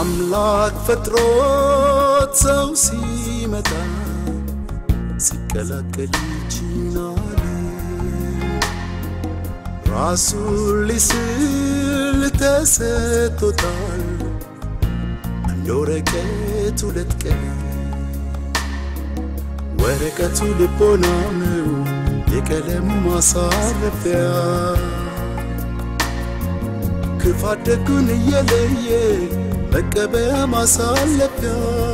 አምላክ ፈጥሮት ሰው ሲመጣ ሲቀላቀል ይችናል ራሱን ሊስል ተሰጥቶታል አንድ ወረቀት ሁለት ቀን ወረቀቱ ልቦና ነው የቀለም ማሳረፊያ ክፋት ደጉን እየለየ መቀበያ ማሳለፊያ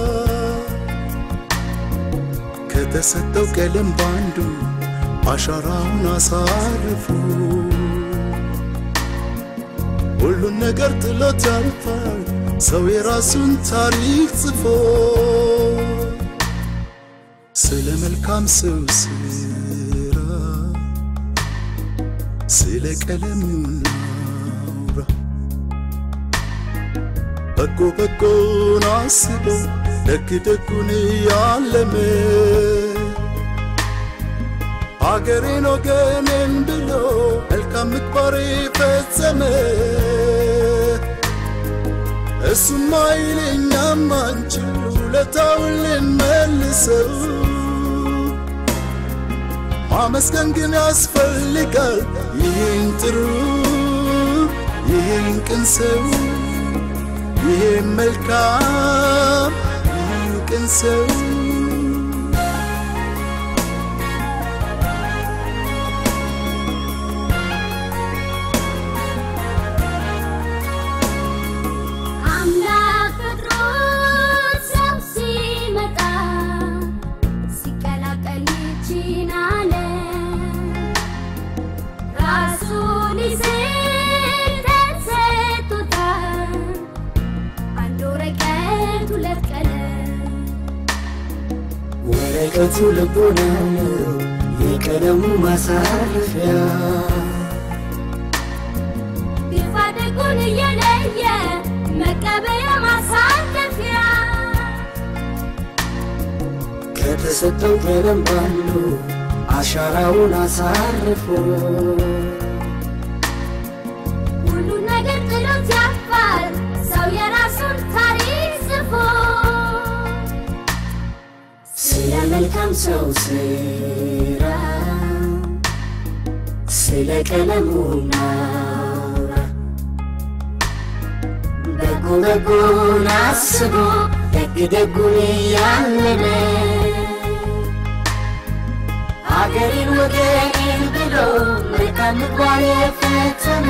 ከተሰጠው ቀለም ባንዱ አሻራውን አሳርፉ ሁሉን ነገር ጥሎት ያልፋል ሰው የራሱን ታሪክ ጽፎ ስለ መልካም ሰው ስራ ስለ ቀለሙ እናውራ በጎ በጎን አስቦ ደግ ደጉን ያለመ አገሬን ወገኔን ብሎ መልካም ምግባር ፈጸመ እሱማ ይለኛም አንችል ውለታውን ልንመልሰው ማመስገን ግን ያስፈልጋል ይህን ጥሩ ይህን ቅን ሰው ይህን መልካም ይህን ቅን ሰው አምላክ ፈጥሮት ሰው ሲመጣ ሲቀላቀል ይህችን ዓለም ራሱን ሊስል ተሰጥቶታል አንድ ወረቀት ሁለት ቀለም ወረቀቱ ልቦና ነው የቀለሙ ማሳረፊያ ግፋ ደጉን እየለየ መቀበያ ማሳለፊያ ከተሰጠው ቀለም ባሉ አሻራውን አሳርፎ ሁሉን ነገር ጥሎት ያልፋል ሰው የራሱን ታሪክ ጽፎ ስለ መልካም ሰው ስራ ስለ ቀለሙ ናውራ በጎ በጎን አስቦ ደግ ደጉን ያለመ አገሬን ወገኔን ብሎ መልካም ምግባር የፈጸመ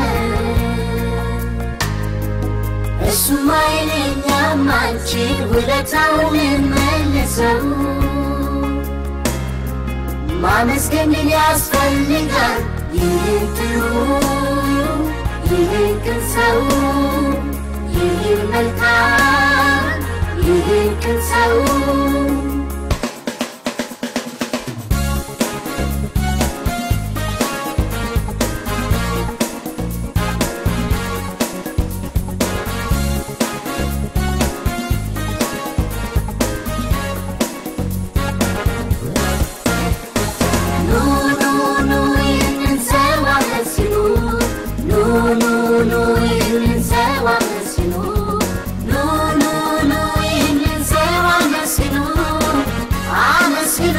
እሱማ ይለኛም አንቺን ውለታውን መልሰው ማመስገን ግን ያስፈልጋል ይህን ጥሩ ይህን ቅን ሰው ይህን መልካም ይህን ቅን ሰው ኑ ኑ ኑ ይህንን ሰው አመስግኑ ኑ ኑ ኑ ይህንን ሰው አመስግኑ ኑ ኑ ኑ ይህንን ሰው አመስግኑ አመስግኑ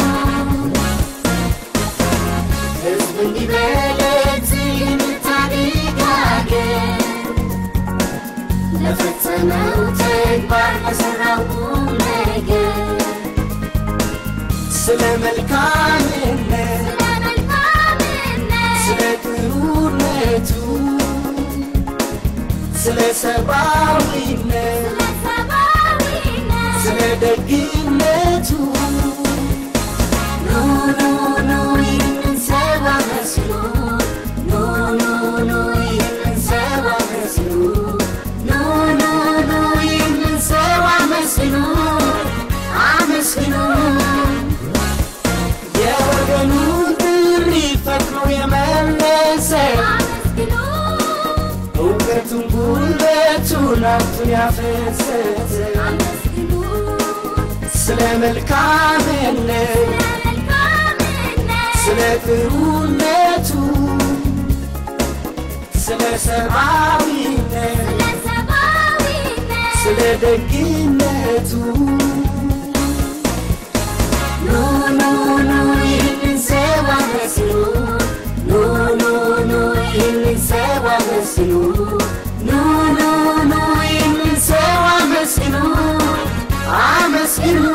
ሕዝብ እንዲበለት የምታድግ አገር ለፈጸመው ተግባር ለሠራው ቁም ነገር ስለ መልካምነት ስለ መልካምነት ስለ ጥሩነቱ ስለ ሰብአዊነት ስለ ሰብአዊነት ስለ ደግነቱ ኑ ኑ ኑ ይህንን ሰው አመስግኑ ኑ ኑ ኑ ይህንን ሰው አመስግኑ ኑ ኑ ኑ ይህንን ሰው አመስግኑ አመስግኑ የወገኑን ጥሪ ፈጥኖ የመለሰ አመስግኑ እውቀቱን ጉልበቱን ሀብቱን ያፈሰሰ አመስግኑ ስለ መልካምነት ስለ መልካምነት ስለ ጥሩነቱ ስለ ሰብአዊነት ስለ ሰብአዊነት ስለ ስለ ደግነቱ ኑ ኑ ኑ ይህንን ሰው አመስግኑ ኑ ኑ ኑ ይህንን ሰው አመስግኑ ኑ ኑ ኑ ይህንን ሰው አመስግኑ አመስግኑ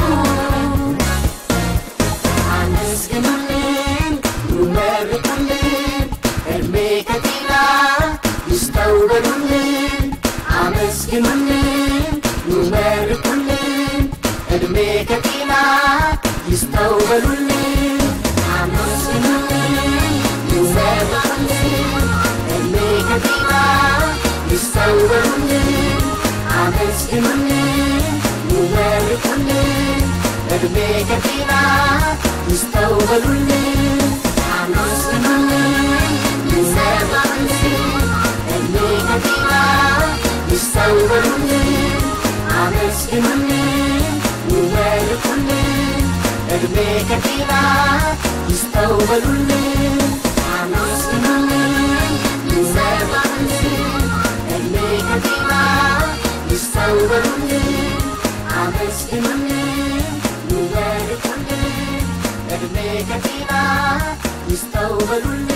አመስግኑልን ኑ መርቁልን እድሜ ከጤና ይስጠው በሉልን አመስግኑልን ኑ መርቁልን እድሜ ከጤና ይስጠው በሉልን አመስግኑልን ኑ መርቁልን እድሜ ከጤና ይስጠው በሉልን አመስግኑልን ኑ መርቁልን እድሜ ከጤና ይስጠው በሉልን አመስግኑልን ኑ መርቁልን እድሜ ከጤና ይስጠው በሉልን አመስግኑልን ኑ መርቁልን እድሜ ከጤና ይስጠው በሉልን አመስግኑልን ኑ መርቁልን እድሜ ከጤና ይስጠው በሉልን አመስግኑልን ኑ መርቁልን እድሜ ከጤና ይስጠው በሉልን